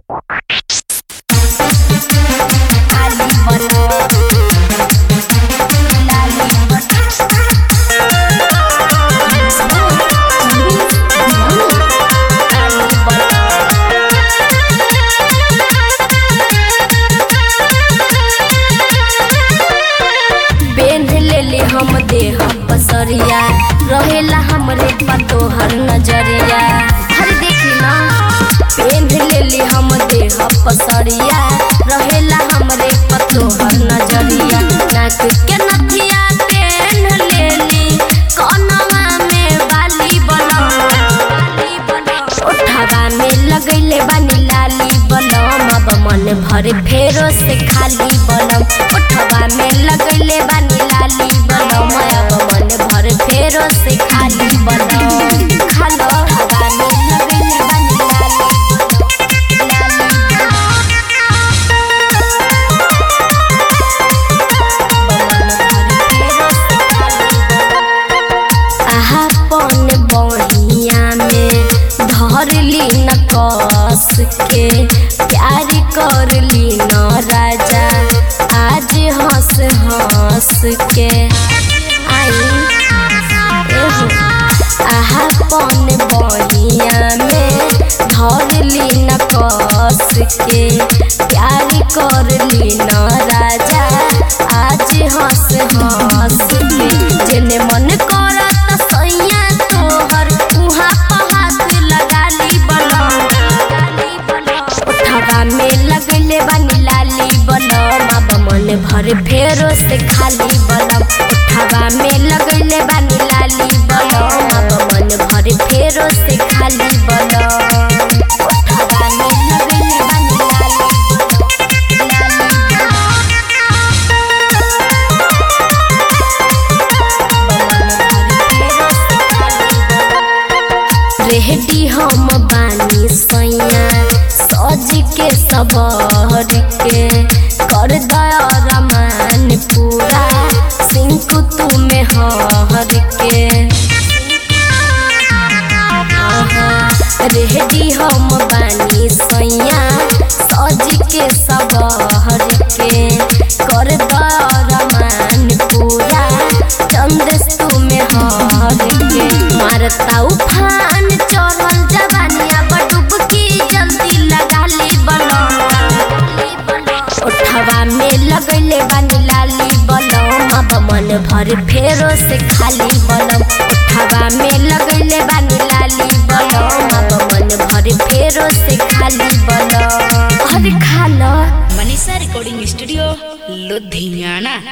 नजरिया रहेला हमरे पर तोहर नजरिया हर देखी ना पेन लेली हम देह पसरिया रहेला हमरे पर तोहर नजरिया नाक के नथिया पेन लेली कनवा में बाली बनम बाली बनम ओठवा में लगैले बानी लाली बनम अब मन भरे फेरो से खाली बनम ओठवा में लगैले बानी लाली बनम अब मन भरे फेरो से खाली बनम खालो ओठवा में लगैले बानी लाली अपन बनिया में धरली न कस के प्यार करली न राजा आज हंस हंस के आई एहो अपन बनिया में धरली न कस के प्यार करली न राजा आज हंस हंस के जेने मन करत सैया तोहर उहाँ पर हाथ लगाली बनम ओठवा में लगले बानी लाली बनम अब मन भर फेरो से खाली बनम ओठवा में लगले बानी लाली बनम अब मन भर फेरो से खाली बनम ओठवा में लगले बानी लाली रेहडी हम बानी सैया सज के सबर के कर दया रमान पूरा सिंकु तुम्हें हर के रेहडी हम बानी सैया सज के सबर के कर दया रमान पूरा चंदेस तुम्हें हर के मारता उफान चढ़ल जवानिया बडुबकी जल्दी लगा ली ओठवा में लगैले बानी लाली बनम अब मन भर फेरो से खाली बनम ओठवा में लगैले बानी लाली बनम अब मन भर फेरो से खाली बनम अरे खा लो मनीषा रिकॉर्डिंग स्टूडियो लुधियाना